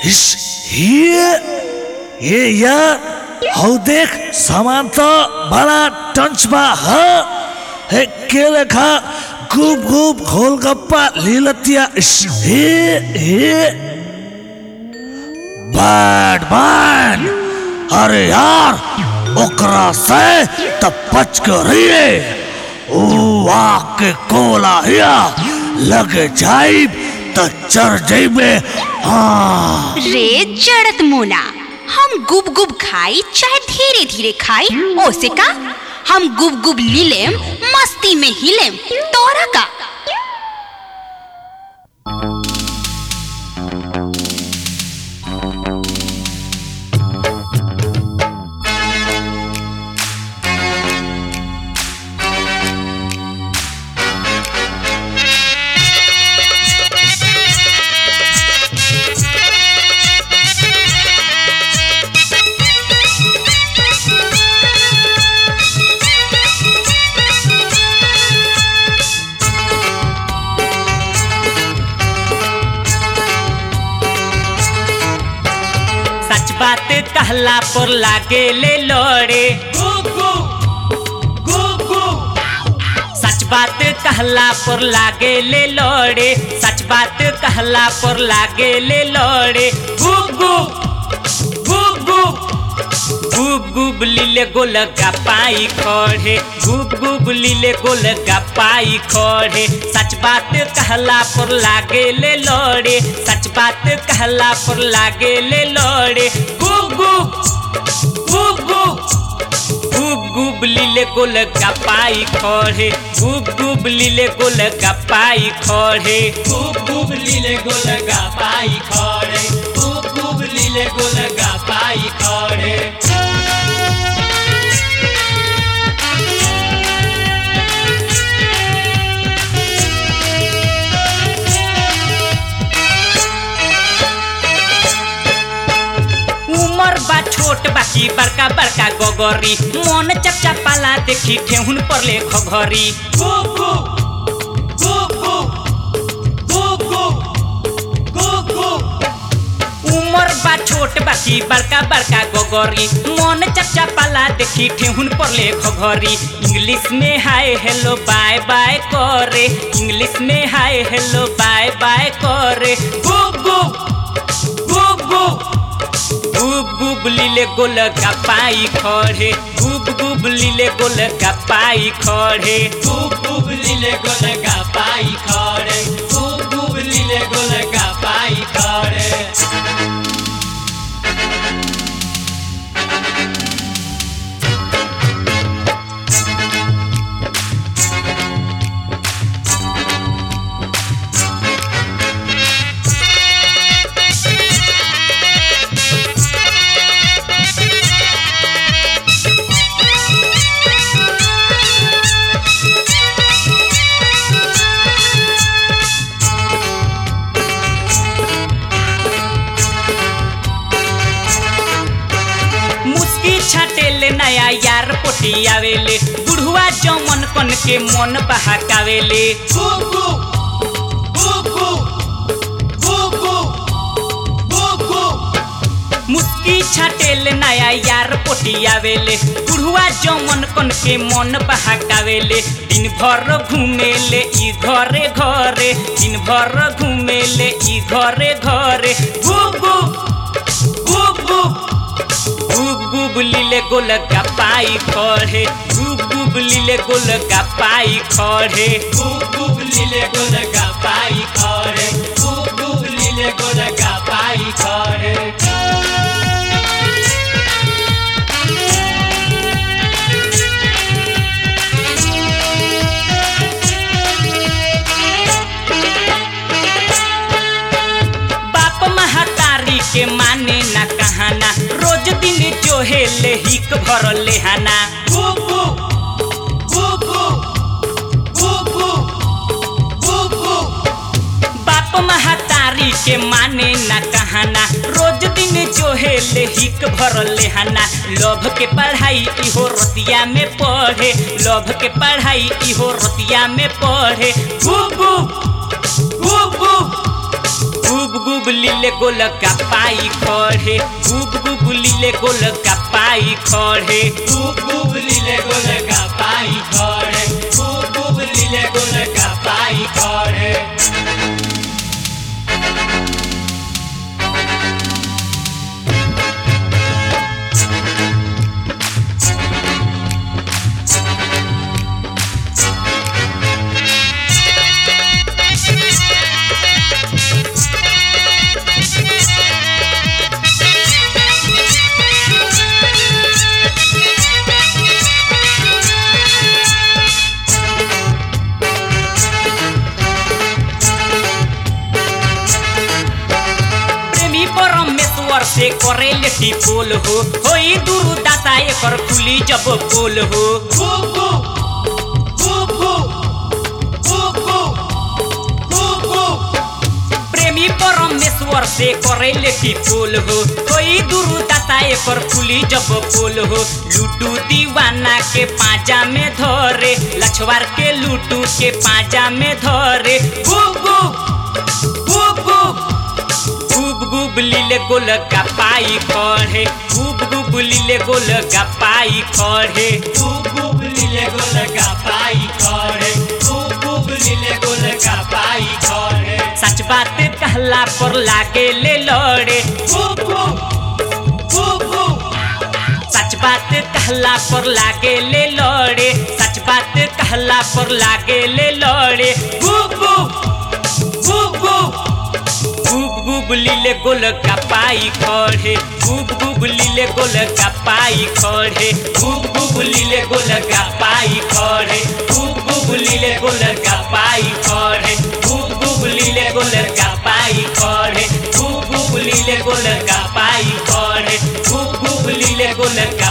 हिस ये ये यार हौ देख सामान तो बड़ा टंच बा ह हे के लेखा गुप गुप गोलगप्पा लीलतिया इस हे हे बैड मैन अरे यार ओकरा से तब बच के रहिए ओ आके कोला हिया लगे जाइब त चढ़ जाइबे हाँ रे जड़त मुना हम गुब गुब खाई चाहे धीरे धीरे खाई ओसे का हम गुब गुब लीलेम मस्ती में हिलेम तोरा का सच बात कहला पर लागे ले लोड़े सच बात कहला पर लागे ले लोड़े सच बात कहला पर लागे ले लोड़े गुब गुब गुब गुब गुब गुब लीले गोल गपाई खड़े गुब गुब लीले गोल गपाई खड़े सच बात कहला पर लागे ले लोड़े सच बात कहला पर लागे ले लोड़े गुब गुब गुब गुब गुब गुब लीले गोल गपाई खड़े गुब गुब लीले गोल गपाई खड़े गुब गुब लीले गोल गपाई खड़े गुब गुब लीले गोल गपाई खड़े उमर बा छोट बाकी बड़का बड़का गगरी मन चपचा पाला देखी ठेहुन पर ले खघरी उमर बा छोट बाकी बड़का बड़का गगरी मन चपचा पाला देखी ठेहुन पर ले खघरी इंग्लिश में हाय हेलो बाय बाय करे इंग्लिश में हाय हेलो बाय बाय करे गुब गुब गुब गुब गुब गुब लीले गोल गपाई खड़े गुब गुब लीले गोल गपाई खड़े गुब गुब लीले गोल गपाई खड़े गुब गुब लीले गोल गपाई खड़े मुस्की छाटेले नया यार पोटी आवेले बुढ़वा जमन कन के मन बहकावेले मुस्की छाटेले नया यार पोटी आवेले बुढ़वा जमन कन के मन बहकावेले दिन भर घूमेले ई घरे घरे दिन भर घूमेले ई घरे घरे गुब गुब गुब गुब गुब गुब लीले गोल गपाई खड़े गुब गुब लीले गोल गपाई खड़े गुब गुब लीले गोल गपाई खड़े गुब गुब लीले गोल गपाई खड़े बाप महतारी के माने ना कहाना रोज दिन जो है ले हिक भर लेहाना बाप महतारी के माने ना कहाना रोज दिन जो है ले हिक भर लेहाना लोभ के पढ़ाई इहो रतिया में पढ़े लोभ के पढ़ाई इहो रतिया में पढ़े गुब गुब गुब गुब गुब गुब गुब लीले गोल पाई खड़े गुब गुब लीले गोल पाई खड़े गुब गुब लीले गोल का पाई खड़े गुब गुब लीले गोल का पाई खड़े प्रेमी परमेश्वर से करे लेटी पोल हो होई दुरु दाता एकर खुली जब पोल हो गुब गुब गुब गुब गुब गुब गुब गुब प्रेमी परमेश्वर से करे लेटी पोल हो कोई दुरु दाता एकर खुली जब पोल हो लूटू दीवाना के पाजा में धरे लछवार के लूटू के पाजा में धरे गुब गुब गुब गुब गुब गुब लीले गोल पाई खड़े गुब गुब लीले गोल पाई खड़े गुब गुब लीले गोल का पाई खड़े गुब गुब लीले गोल का पाई खड़े सच बात कहला पर लागे ले लड़े गुब गुब गुब गुब सच बात कहला पर लागे ले लड़े सच बात कहला पर लागे ले लड़े गुब गुब गुब गुब गुब गुब लीले गोल का पाई खड़े गुब गुब लीले गोल का पाई खड़े गुब गुब लीले गोल का पाई खड़े गुब गुब लीले गोल का पाई खड़े गुब गुब लीले गोल का पाई खड़े गुब गुब लीले गोल का पाई खड़े गुब गुब लीले गोल का